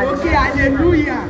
òkè hallelujah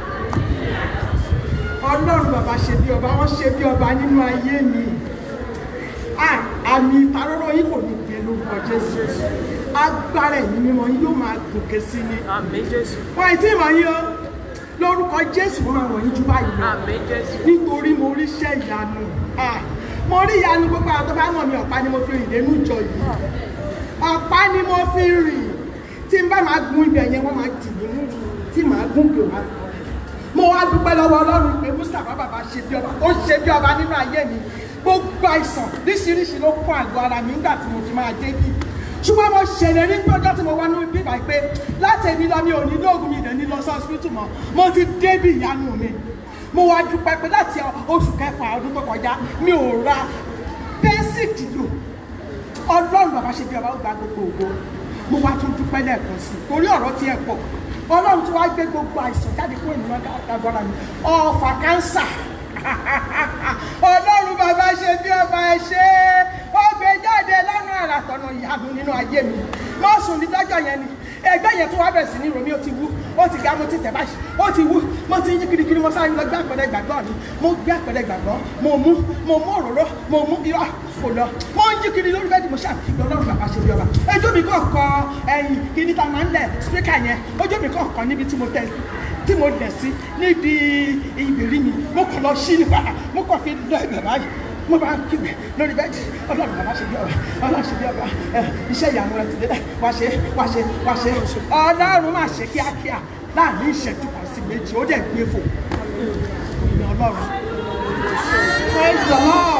ọlọ́run bàbá ṣe bí ọba wọ́n ṣe bí ọba nínú ayé mi Ah, àmì ìtarọ́rọ́ yìí kò ní gbé lórúkọ jésù agbára ẹ̀mí mímọ́ yìí yóò máa gòkè sí ni Àmín Jésù. wọ́n ì tí ì mọ̀ yín o lórúkọ jésù wọ́n máa wọ̀nyí ju báyìí lọ Àmín Jésù. nítorí mo rí iṣẹ́ ìyanu Ah, mo rí ìyanu gbogbo àwọn tó bá mọ̀ mi ọ̀pá ni mo fi rìn dénú ìjọ yìí ọ̀pá ni mo fi rìn tí n bá máa gun ibẹ̀ yẹn wọ́n máa dì mí mú tí màá gún kí o máa kọ́ mo wá dúpẹ́ lọ́wọ́ ọlọ́run pé mustapha bàbá ṣe bí ọba ó ṣe bí ọba nínú ayé mi gbogbo àìsàn ríṣiríṣi ló kún àgọ́ ara mi nígbà tí mo fi máa dé bí ṣùgbọ́n mo ṣèlérí pé ọjọ́ tí mo wá ní bíbá pé láti èmi lọ mi ò ní lóògùn mi ìdẹ́ni lọ sí hospital mọ́ mo ti dé bí ìyanu mi mo wá dúpẹ́ pé láti oṣù kẹfà ọdún tó kọjá mi ò ra basic lò ọlọ́run bàbá ṣe bí ọba ó gba gbogbo ògo mo wá tún dúpẹ́ lẹ́ẹ̀kan sí i torí ọ̀rọ̀ tí ẹ pọ̀ ọlọ́run tí wàá gbé gbogbo àìsàn jáde kúrò nínú agbára mi ọ̀fà kánsà ọlọ́run bàbá ṣe bí ọba ẹ ṣe ó gbé jáde lọ́nà àràtọ̀nà ìyanu nínú ayé mi má sùn ní lọ́jọ́ yẹn ni ẹgbẹ́ yẹn tó wá bẹ̀rẹ̀ sí ní romi ó ti wú ó ti ga mo ti tẹ̀ báyìí ó ti wú mo ti yí kirikiri mo sáré lọ gbé àpẹẹrẹ gbàgbọ́ mi mo gbé àpẹẹrẹ gbàgbọ́ mo mú mo mú òróró mo mú irọ́ kò lọ mo ń yí kiri lórí bẹ́ẹ̀dì mo ṣàfihàn ọlọ́run bàbá ṣe bí ọba ojú mi kàn kọ ẹyin kíní ta máa ń lẹ̀ spíkà yẹn ojú mi kàn kàn níbi tí mo tẹ̀ tí mo dẹ̀ sí níbi ìbéèrè mi mo kàn lọ sí nípa mo kàn fi lọ ibẹ̀ báyìí mo bá kígbe lórí bẹ́ẹ̀dì ọlọ́run bàbá ṣe bí ọba ọlọ́run ṣe bí ọba ẹ, iṣẹ́ ìyanu rẹ ti dé bẹ́ẹ̀ wá ṣe wá ṣe wá ṣe ọlọ́run máa ṣe kíákíá láàrin ìṣẹ́jú kan sí méjì ó dẹ̀ gbé fò ìyẹn ọlọ́run praise the lord.